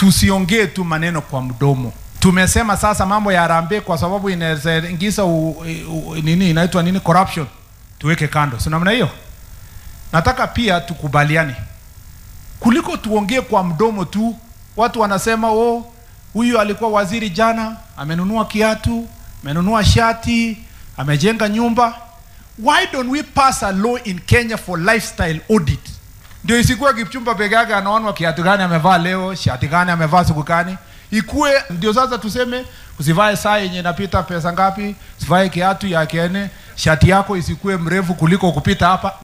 tusiongee tu maneno kwa mdomo. Tumesema sasa mambo ya harambee kwa sababu inaweza ingiza u, u, nini inaitwa nini corruption, tuweke kando, si namna hiyo. Nataka pia tukubaliane, kuliko tuongee kwa mdomo tu. Watu wanasema oh, huyu alikuwa waziri jana, amenunua kiatu, amenunua shati, amejenga nyumba. Why don't we pass a law in Kenya for lifestyle audit? Ndio isikuwe Kipchumba peke yake anaonwa kiatu gani amevaa leo, shati gani amevaa siku gani. Ikuwe ndio sasa tuseme usivae saa yenye inapita pesa ngapi, usivae kiatu ya kene, shati yako isikuwe mrefu kuliko kupita hapa.